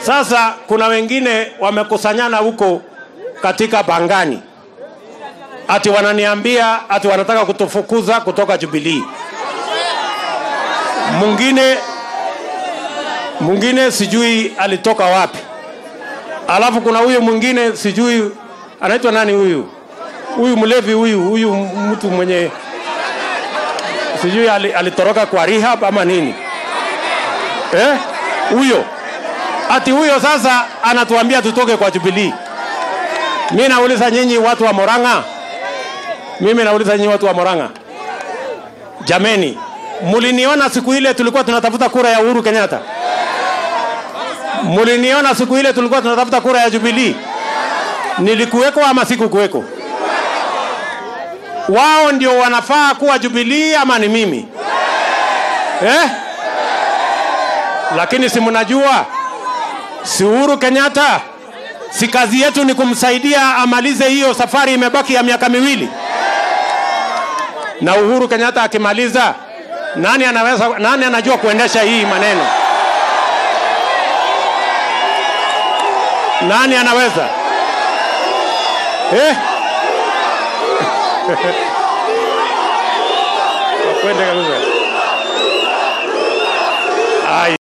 Sasa kuna wengine wamekusanyana huko katika Pangani, ati wananiambia ati wanataka kutufukuza kutoka Jubilee. Mwingine mwingine sijui alitoka wapi, alafu kuna huyu mwingine sijui anaitwa nani huyu huyu mlevi huyu huyu mtu mwenye sijui ali- alitoroka kwa rehab ama nini eh? Huyo ati huyo sasa anatuambia tutoke kwa Jubilee. Mi nauliza nyinyi watu wa Moranga, mimi nauliza nyinyi watu wa Moranga, jameni, muliniona siku ile tulikuwa tunatafuta kura ya Uhuru Kenyatta? Muliniona siku ile tulikuwa tunatafuta kura ya Jubilee? Nilikuweko ama sikukuweko? Wao ndio wanafaa kuwa Jubilee ama ni mimi eh? Lakini si mnajua, si Uhuru Kenyatta, si kazi yetu ni kumsaidia amalize hiyo safari, imebaki ya miaka miwili, na Uhuru Kenyatta akimaliza, nani anaweza, nani anajua kuendesha hii maneno? Nani anaweza eh? Kwende kabisa. Ai.